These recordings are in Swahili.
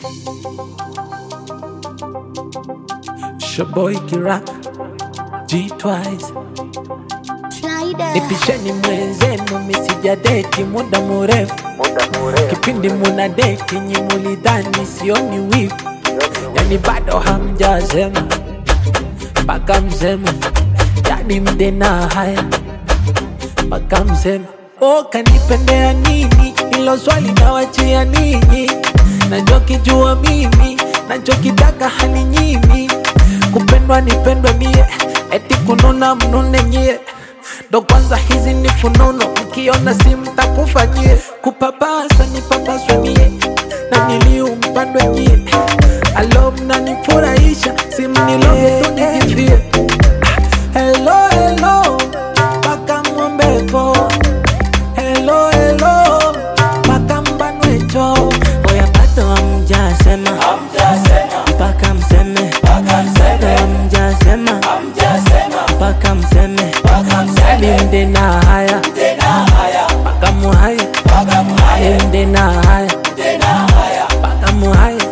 Shaboy Kirak G Twice Nipisheni mwenzenu misijadeti muda mrefu kipindi muna deti nyi mulidhani sioni wivu yani bado hamjasema mpaka msema yani mdena haya mpaka msema o kanipendea nini hilo swali nawachia ninyi nachokijua mimi nachokitaka hali nyimi kupendwa nipendwe mie eti kununa mnune nyie ndo kwanza hizi ni fununo mkiona si mtakufanyie kupapasa nipapaswe mie na niliumpandwe nyie alo mnanifurahisha simniloge tu nijifie Hello, hello, mpaka mwombepo Hello, hello, mpaka mbanwecho Oya bado hamjasema mpaka mseme bado hamjasema mpaka mseme Mde na haya mpaka muhaya Mde na haya mpaka muhaya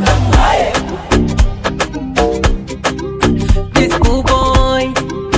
This cool boy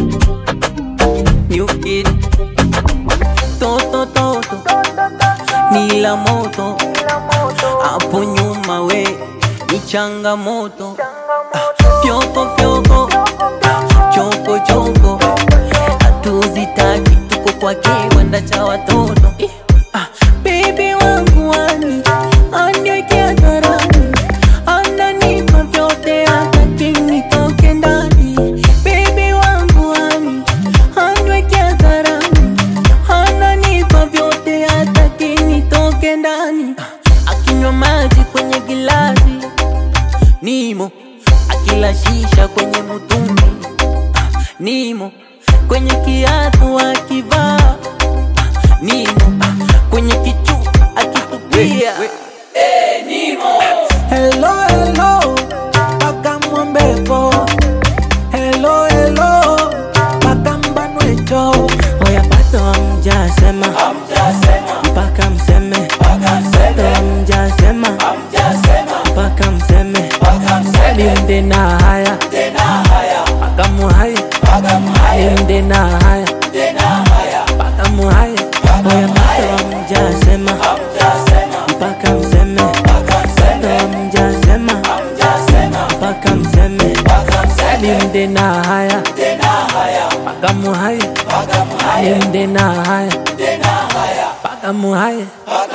New kid Toto toto ni la moto hapo nyuma we ni changamoto Ah, fyoko fyoko choko choko hatuzitaki tuko kwa kiwanda cha watoto Ih, ah, Baby wangu wani aniwekea dharani ananipa vyote hataki nitoke ndani Baby wangu wani aniwekea dharani ananipa vyote hataki nitoke ndani akinywa maji kwenye gilasi nimo akila shisha kwenye mutungi Ah, nimo kwenye kiatu akivaa Ah, nimo Ah, kwenye kichu akitupia Hello, hello, mpaka mwombepo Hello, hello, mpaka mbanwecho oya bado hamjasema mpaka mseme bado hamjasema mpaka mseme Mde na haya mpaka muhaya Mde na haya mpaka muhaya oya bado hamjasema mpaka mseme bado hamjasema mpaka mseme Mde na haya mpaka muhaya Mde na haya mpaka muhaya